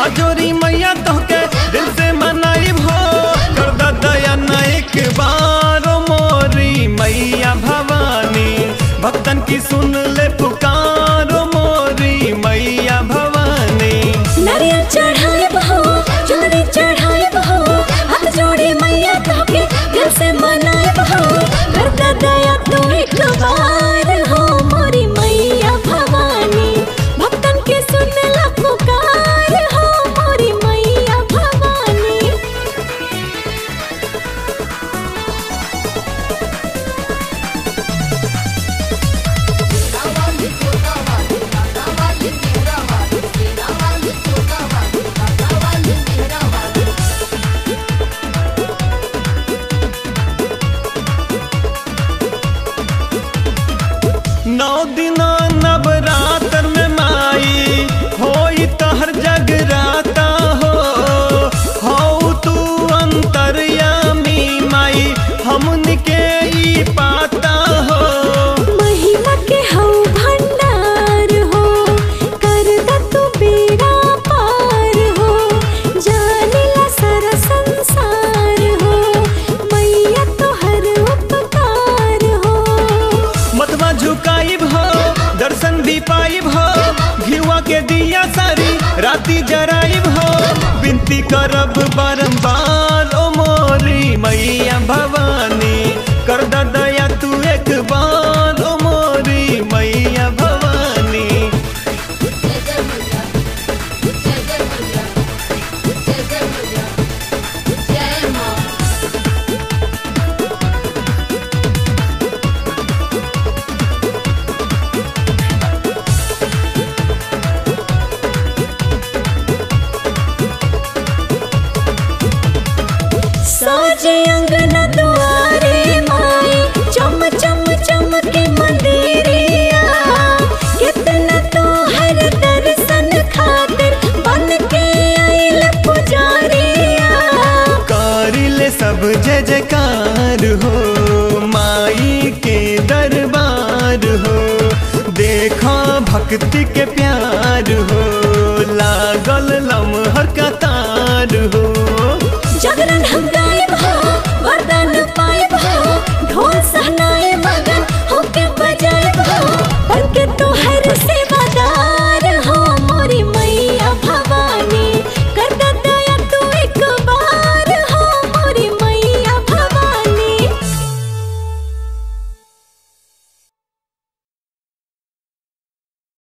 हजोरी मैया तोहके दिल से मनाई भो कर दा दया ना एक बार ओ मोरी मैया भवानी भक्तन की सुन ले पुकारो मोरी मैया भवानी नारियल चढ़ाए बहो चुनरी चढ़ाए बहो हाथ जोड़े मैया तोके दिल से मनाए बहो करता दया तू एक बार हो मोरी मैया भवानी भक्तन के सुन ला पुकार हो मोरी मैया भवानी नौ दिना नवरात्र में माई होई तहर जगराता हो हो तू अंतर्यामी माई हमन के ई पाता हो महिमा के हौ भंडार हो कर द तू बेड़ा पार हो जानिला सारा संसार हो मैया तो हर उपकार हो मतवा झुकाई भो दर्शन भी पाई भो घिवा के दिया सारी राती जराई भो विनती करब बारंबार ओ मोरी मैया भवानी कर दा दया तू एक बार ओ मोरी मैया भवानी साजे अंगना दुआरे माई चम चम चम के मंदिरिया कितना तो हर दर्शन खातिर बन के आइल पुजारिया कारिले सब जय जयकार हो माई के दरबार हो देखा भक्ति के प्यार हो लागल लमहर कतार हो जागरण हम